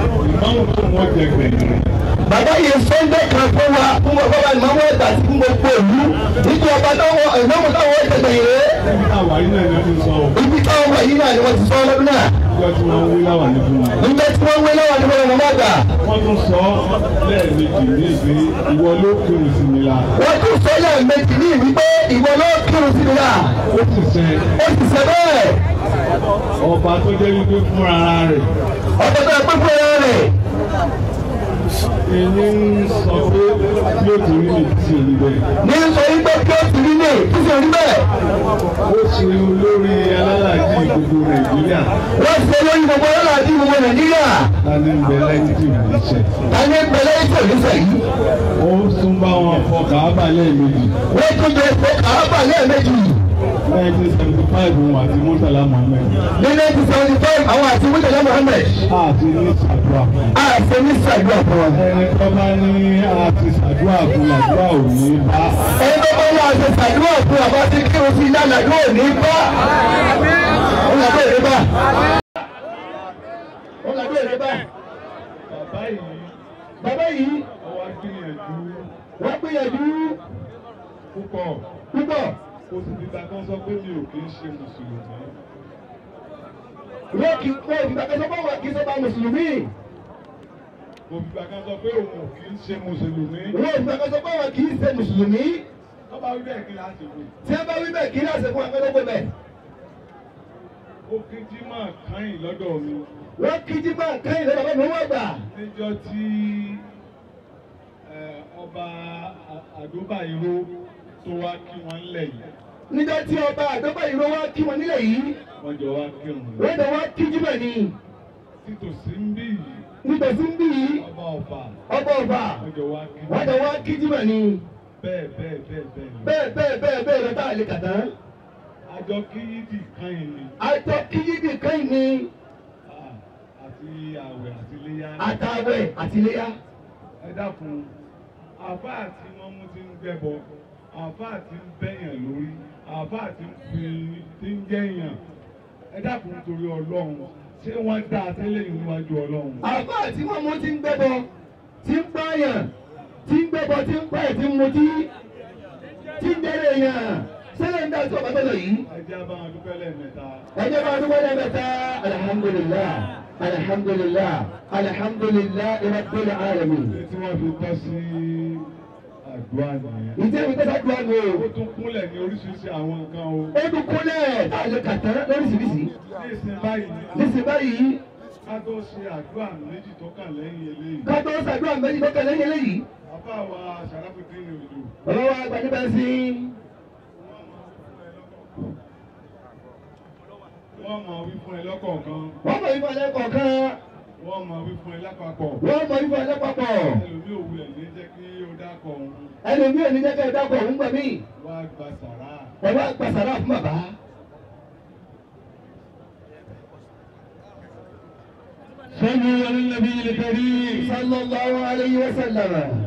ìmáàmù tó wọ́n jẹ gbẹ̀yìn rẹ̀. bàbá yìí sọ́ńdẹ̀ kan fún wa fún bàbá wa ìmọ̀ wọn ẹ̀dá sí fún gbogbo ìlú nítorí ọba táwọn ìmọ̀mù táwọn ìtẹ̀gbẹ̀yìn rẹ̀ níbi táwa yìí náà ni wọ́n ti sọ ọ́ ibi táwọn wà yìí náà ni wọ́n ti sọ ọlọ́dún náà níjọ́ tí wọ́n wí láwà ní fún wa. nígbà tí wọ́n wé láwọn ní wọ́n mọ̀ gbà wọ́n tún sọ lẹ́ẹ̀mejì ní ìgbé ìwọ ló kírun sí mi la. wọ́n tún sọ lẹ́ẹ̀mejì ní ìwí pé ìwọ ló kírun sí mi náà ó sì sẹ ó sì ṣe bẹ́ẹ̀ ọba tó jẹ́ wípé fúnra rẹ̀ ọ̀pọ̀ tó pé fún ẹran rẹ̀ ẹni ń sọ pé bí ó ti rí mi ti rí bẹ́ẹ̀. ní sọ yí pé kí ó ti rí ní kí sì rí bẹ́ẹ̀ ó ṣe olórí alálàájì gbogbo nàìjíríà wọ́n ṣe lórí gbogbo ọlọ́run àti gbogbo nàìjíríà láti ń bẹ lẹ́yìn tí ìlú ṣe. tani pẹ̀lẹ́ ìtò ìlúfẹ̀ yìí ó tún bá wọn fọ kàábà lẹ́ẹ̀mejì wọ́n tún jẹ ìfọ̀ kàábà lẹ́ẹ̀mejì nineteen seventy five wọn àti murtala mohammed ní nineteen seventy five àwọn àti murtala mohammed àti ní sàdúrà fún. àṣẹ ní sàdúrà fún wọn. ẹni tó bá ní àti sàdúrà fún àdúrà ò ní bá. ẹni tó bá wà ṣe sàdúrà fún àbá tí kírun sí iná àdúrà ò ní bá. ó làbẹ́ èrè bá. ó làbẹ́ èrè bá. bàbá yìí bàbá yìí ọwọ́ gbìyànjú wọ́n gbìyànjú púpọ̀ púpọ̀ kò sì fi kankan sọ pé mi ò kì í ṣe mùsùlùmí. wọ́n kì í wọ́n ìgbà kan sọ pé wọ́n kì í ṣe bá mùsùlùmí. kò fi kankan sọ pé òun ò kì í ṣe mùsùlùmí. wọ́n ìgbà kan sọ pé wọ́n kì í ṣe mùsùlùmí. tó bá wí bẹ́ẹ̀ kí láti wí. tí a bá wí bẹ́ẹ̀ kí ní àṣẹ fún akẹ́kọ̀ọ́ bẹ́ẹ̀. ó kí jímọ̀ káyìn lọ́dọ̀ mi wọ́n kí jímọ̀ kẹ́yìn lọ́dọ̀ bàbá mi wọ́n gbà. níjọ́ tí ẹ, ọba A- àdóbàìró tó wá kí wọ́n lẹ̀ yìí nígbà tí ọba àdọ́bà ìró wá kí wọn nílẹ̀ yìí wọ́n jọ wá kírun wọ́n dẹ̀ wá kí jímọ̀ ni. títòsí ń bí yìí nígbà tí ń bí yìí ọba ọba ọba ọba wọ́n jọ wá kí wọ́n dẹ̀ wá kí jímọ̀ ni. bẹ́ẹ̀ bẹ́ẹ̀ bẹ́ẹ̀ bẹ́ẹ̀ lọ. bẹ́ẹ̀ bẹ́ẹ̀ bẹ́ẹ̀ bẹ́ẹ̀ lọ tá a lè kà tán. àjọ kí yídì káyìn ni àjọ kí yídì kẹ́yìn ni Ah, àti àwẹ̀ àti iléyá àtàwẹ̀ àtìléyà. ẹ dákun àfáà tí wọ́n mú ti ń gbẹ́bọ àfáà tí ń bẹ́yàn lórí àfáà tí ń fi tí ń jẹ́yàn ẹ dákun torí ọlọ́run ṣé wọ́n dá a tẹ́lẹ̀ yìí níwájú ọlọ́run. àbá tí wọ́n mú ti ń gbẹ́bọ tí ń pààyàn tí ń gbẹ́bọ tí ń pààyàn tí ń mutí tí ń dẹ́rẹ̀ yàn sẹ́lẹ̀ ń dá sí ọ̀bá tọ́lọ̀ yìí. ẹ jẹ́ bá wọn dúpẹ́ lẹ́ẹ̀mẹ́ta. ẹjẹ bá dúpẹ́ lẹ́mẹ̀ta alhamdulilah alhamdulilah alhamdulilah rabbil alamin. ṣé tí wọ́n fi tọ́ sí àdúrà nìyẹn. ìjẹ́ mi tẹ́sán dùn àná o. ó tún kúnlẹ̀ ní oríṣiríṣi àwọn nǹkan o. ó dún kúnlẹ̀ tá a lè kà tán lóríṣiríṣi. ní ìsìn báyìí níṣẹ́ báyìí ká tó ṣe àdúrà méjì tó kàn lẹ́yìn eléyìí. ká tó ṣàdúrà méjì tó kẹlẹ́ yẹlẹ́ yìí. bàbá wa Ṣàràfùdín ní òjò. bàbá wa gba níbẹ̀ sí wọ́n máa wí fún ẹ lọ́kọ̀ọ̀kan. wọ́n mọ̀ ifọ̀ lẹ́kọ̀ọ̀kan wọ́n máa wí fún ẹ lápapọ̀. wọ́n mọ̀ ifọ̀ lẹ́pàpọ̀ ẹlòmí òwú ẹ̀ ní jẹ́ kí ó dákọ̀ òun ẹlòmí ò ní jẹ́ kẹ́ ẹ dákọ̀ òun gbà mí wá gba sàrà. ẹ wá gbàsàrà fún bàbá. صلوا على النبي الكريم sallallahu alayhi wa sallam.